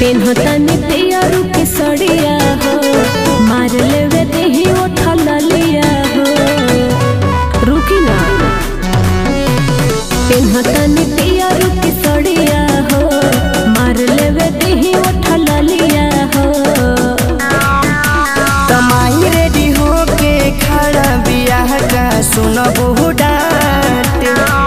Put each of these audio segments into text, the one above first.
पेन्हतनी पियरू के सड़िया हो मार लेवे देही उठल लिया हो रुकी ना पेन्हतनी पियरू के सड़िया हो मार लेवे देही उठल लिया हो तमाई रेडी होके खड़ा बियाह का सुनबू डांट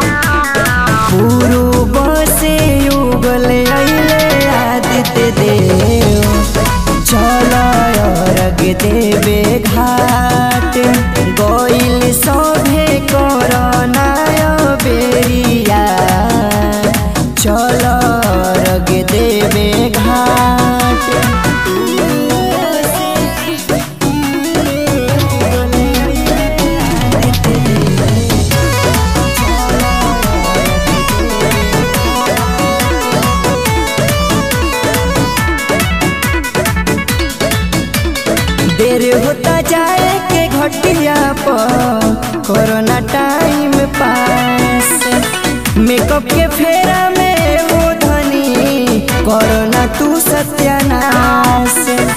पूर्व से युगल अइले आदित्य देव चल अर्घ देवे घाट गइल सभे करनाय बेरिया चल अर्घ देवे घाट देर होता जाए के घटिया पर कोरोना टाइम पास मेकअप के फेरा में हो धनी कोरोना तू सत्यानाश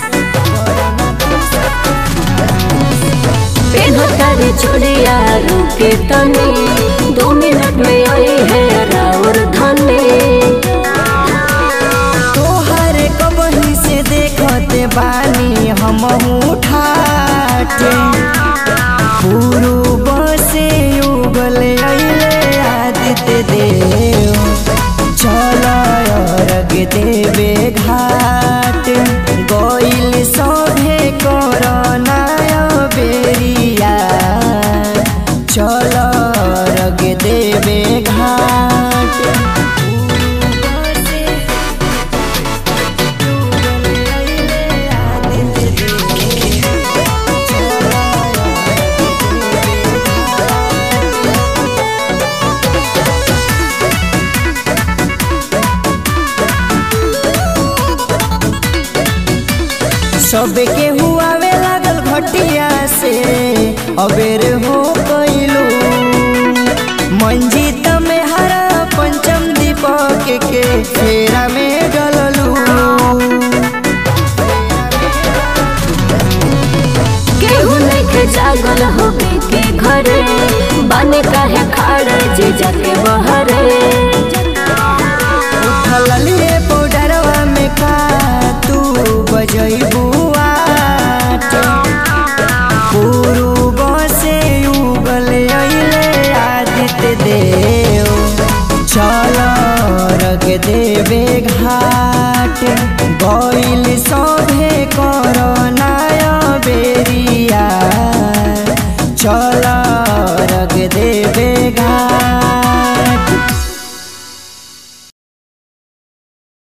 पेन्हतनी चूड़िया रुके तनी दो मिनट में आई है राउर धनी तोहर कबही से देखते बानी हम ठाटे पूर्व से युगल अइले आदित्य देव चल अर्घ देवे घाट गइल सभे करनाय बेरिया चल अर्घ देवे घाट पूर्व से सबके हुआवे लागल घटिया से अबेर हो गइलू मंजीत में हरा पंचम दीपक के फेरा में डललू केहू नइखे जागल होके के घरे बने काहे खाड़ जे जाके बहरे